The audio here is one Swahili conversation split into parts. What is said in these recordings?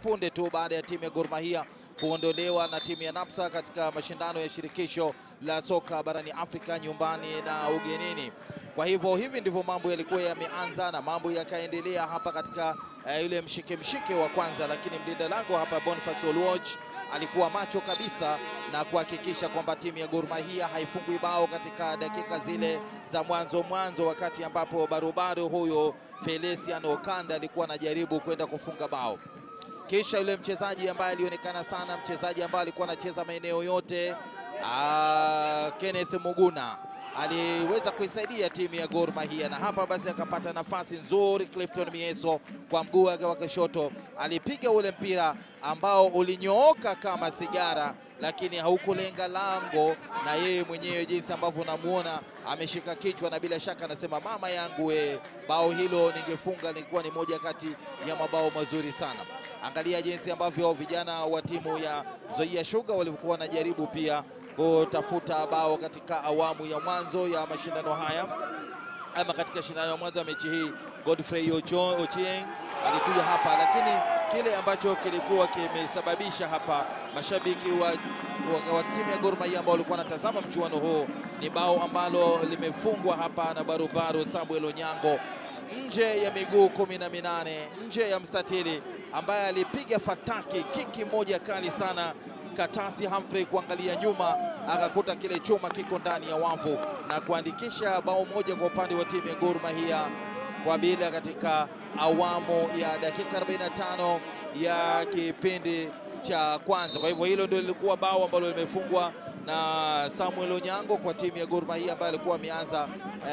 punde tu baada ya timu ya Gor Mahia kuondolewa na timu ya Napsa katika mashindano ya shirikisho la soka barani Afrika nyumbani na ugenini. Kwa hivyo hivi ndivyo mambo yalikuwa yameanza na mambo yakaendelea hapa katika uh, yule mshike mshike wa kwanza, lakini mlinda lango hapa Boniface Oluoch alikuwa macho kabisa na kuhakikisha kwamba timu ya Gor Mahia haifungwi bao katika dakika zile za mwanzo mwanzo, wakati ambapo barubaru huyo Felician Okanda alikuwa anajaribu kwenda kufunga bao. Kisha yule mchezaji ambaye alionekana sana, mchezaji ambaye alikuwa anacheza maeneo yote aa, Kenneth Muguna aliweza kuisaidia timu ya Gor Mahia, na hapa basi akapata nafasi nzuri. Clifton Mieso kwa mguu wake wa kushoto alipiga ule mpira ambao ulinyooka kama sigara, lakini haukulenga lango, na yeye mwenyewe jinsi ambavyo unamuona ameshika kichwa, na bila shaka anasema mama yangu we, bao hilo ningefunga, lilikuwa ni moja kati ya mabao mazuri sana. Angalia jinsi ambavyo vijana wa timu ya Nzoia Sugar walivyokuwa wanajaribu pia kutafuta bao katika awamu ya mwanzo ya mashindano haya ama katika shindano ya mwanzo ya mechi hii. Godfrey Ochieng alikuja hapa, lakini kile ambacho kilikuwa kimesababisha hapa mashabiki wa, wa, wa timu ya Gor Mahia ambao walikuwa wanatazama mchuano huu ni bao ambalo limefungwa hapa na barubaru Samuel Onyango nje ya miguu kumi na minane nje ya mstatili, ambaye alipiga fataki kiki moja kali sana Katasi Humphrey kuangalia nyuma akakuta kile chuma kiko ndani ya wavu na kuandikisha bao moja kwa upande wa timu ya Gor Mahia kwa bila katika awamu ya dakika 45 ya kipindi cha kwanza. Kwa hivyo hilo ndio lilikuwa bao ambalo limefungwa na Samuel Onyango kwa timu ya Gor Mahia ambaye alikuwa ameanza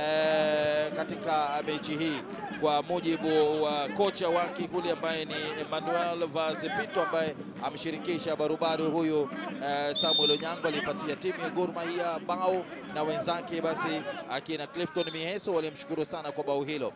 eh, katika mechi hii kwa mujibu wa kocha wake kule ambaye ni Emmanuel Vazepito ambaye amshirikisha barubaru huyu uh, Samuel Onyango alipatia timu ya Gor Mahia bao na wenzake basi akina Clifton Miheso walimshukuru sana kwa bao hilo.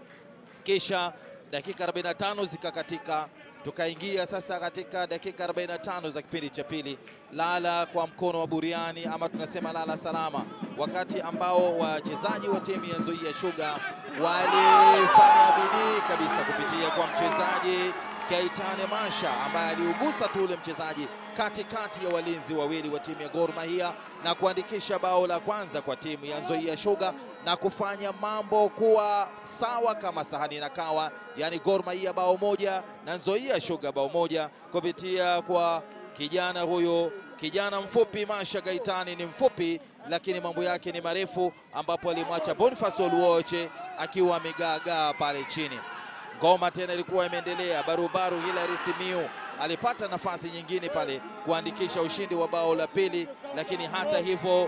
Kisha dakika 45 zikakatika, tukaingia sasa katika dakika 45 za kipindi cha pili, lala kwa mkono wa buriani ama tunasema lala salama, wakati ambao wachezaji wa timu ya Nzoia Sugar walifanya bidii kabisa kupitia kwa mchezaji Gaitane Masha ambaye aliugusa tu ule mchezaji katikati ya walinzi wawili wa timu ya Gor Mahia na kuandikisha bao la kwanza kwa timu ya Nzoia Sugar na kufanya mambo kuwa sawa kama sahani na kawa, yani Gor Mahia bao moja na Nzoia Sugar bao moja kupitia kwa kijana huyo kijana mfupi Masha Gaitani ni mfupi lakini mambo yake ni marefu, ambapo alimwacha Boniface Oluoche akiwa amegaagaa pale chini. Ngoma tena ilikuwa imeendelea, barubaru Hilary Simiu alipata nafasi nyingine pale kuandikisha ushindi wa bao la pili, lakini hata hivyo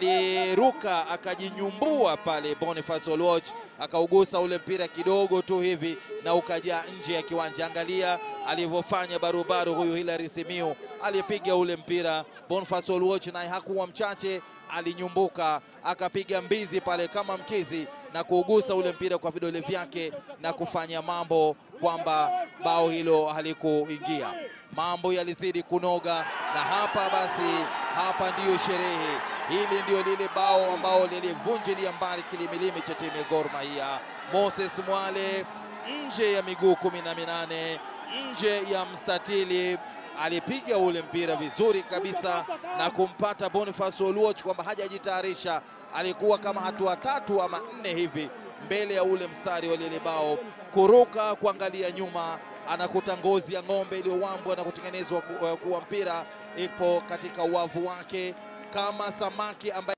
aliruka akajinyumbua pale. Boniface Oluoch akaugusa ule mpira kidogo tu hivi na ukajaa nje ya kiwanja. Angalia alivyofanya barubaru huyu Hilary Simiu, alipiga ule mpira. Boniface Oluoch naye hakuwa mchache, alinyumbuka akapiga mbizi pale kama mkizi na kuugusa ule mpira kwa vidole vyake na kufanya mambo kwamba bao hilo halikuingia. Mambo yalizidi kunoga, na hapa basi, hapa ndiyo sherehe. Hili ndio lile bao ambao lilivunjilia mbali kilimilimi cha timu ya Gor Mahia. Moses Mwale nje ya miguu kumi na minane nje ya mstatili alipiga ule mpira vizuri kabisa na kumpata Boniface Oluoch kwamba hajajitayarisha, alikuwa kama hatua tatu ama nne hivi mbele ya ule mstari wa lile bao, kuruka kuangalia nyuma, anakuta ngozi ya ng'ombe iliyowambwa na kutengenezwa kuwa mpira ipo katika uwavu wake kama samaki ambaye